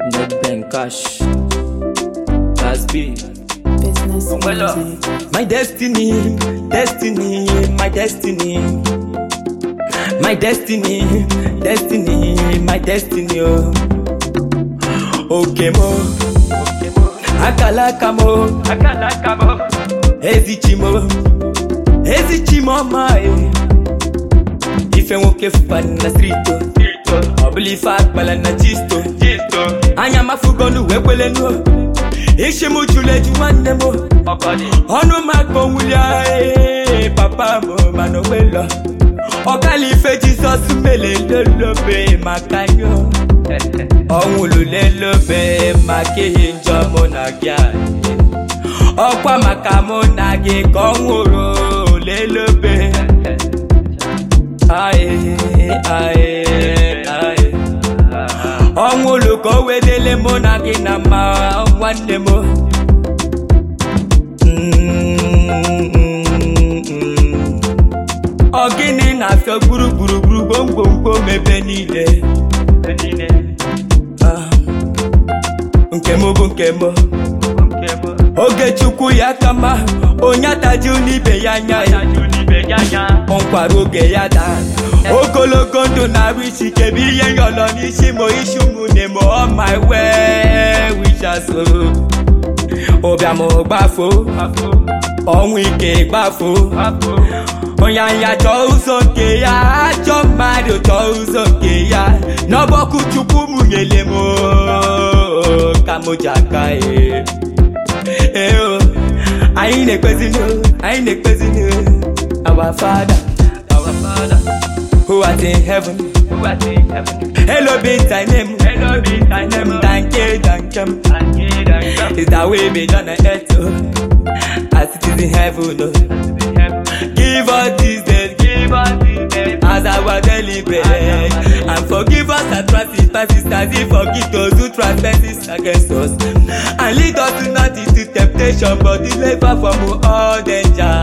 Net bank cash. That's B. Business Umbrella. music. My destiny, destiny, my destiny. My destiny, destiny, my destiny. Oh, okay, mo. Akalaka mo, Akalaka mo. ezichimo, ezichimo my. Ife nwoke fụkwana na street oh. Tito. ọ bụla ife akpala na jisto Tito. anya mafugonu wee kwelenu ishi m jụrụ eju nwanne m Ọkọdị. ọnụ m akpọnwụlia ee, papa m mana ogbelo ọkala ife jizọs mele lelobe maka yo ọnwụlụ lelobe maka ihe njọ mụ na gị anyị. ọkwa maka mụ na gị ka ọ nwụrụ lelobe aye aye aye ọnwụlụ ka o wedele mụ na gị na mma nwanne m ọ gịnị na-afịọ gburugburu gbomgbomgbom ebe niile Ah, nke m bụ nke m oge chukwu ya kama onye ataju n'ibe ya anya ya nkwara oge ya daa ogologo ndụ na-arụ isi ike bụ ihe nyọlọ n'isi mo isi ụmụnne m ọ ma wee wichaso ụbịam gbafo ọnwụ ike gbafo onye anya chọọ ụzọ nke ya ajọ mmadụ chọọ ụzọ nke ya n'ọbọkụ chukwu mụnyele m oo, ka m ji aka e Ee, o, anyị na-ekpezinu anyị na-ekpezinu our father Our Father, who art in heaven who art in heaven, hello be thy name hallowed be thy name. thank you thank you And he that comes is that way be done on earth oh, as it is in heaven oh. to heaven. give us this day Give us this day as our daily bread and forgive us our trespasses as we forgive those who trespass against us and lead us not into temptation but deliver from all danger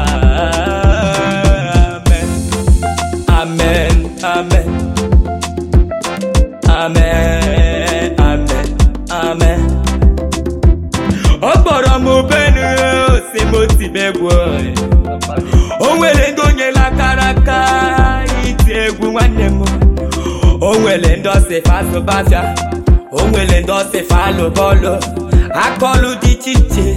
amen amen amen amen amen ọ kpọrọ m benu si m tibegbu o nwere ndị onyela akara aka iti egwu nwanne m o nwere ndị ọsịfa azụbafịa o nwere ndị ọsịfa alụ bọọlụ akọlụ dị iche iche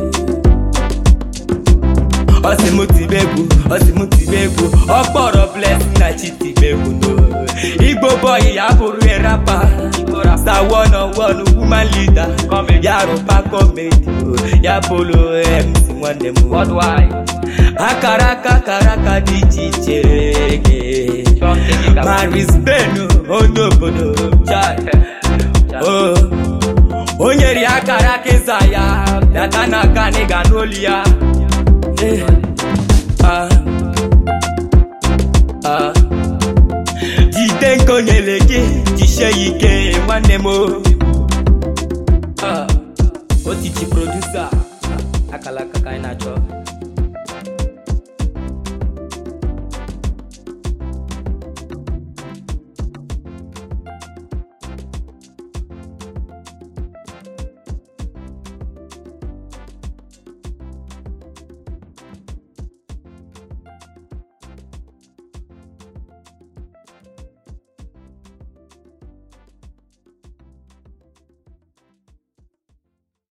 ọsịmụtibegwu ọsịmụtibegwu ọ kpọrọ blessing na chitibegwu no igbo boy ya bụrụ rapa sa one on one woman leader ya rụpa comedy ya bụrụ mc nwanne m worldwide. akara aka akara aka dị iche iche Something you maris benu onye obodo chai o o nyere ya akara aka ịza ya bịata n'aka na ịga n'olu ya Eh, ah, ah. jide nke o nyere gị jisie ya ike nwanne m o. Ah, otiti produsa akala aka ka anyị na-achọ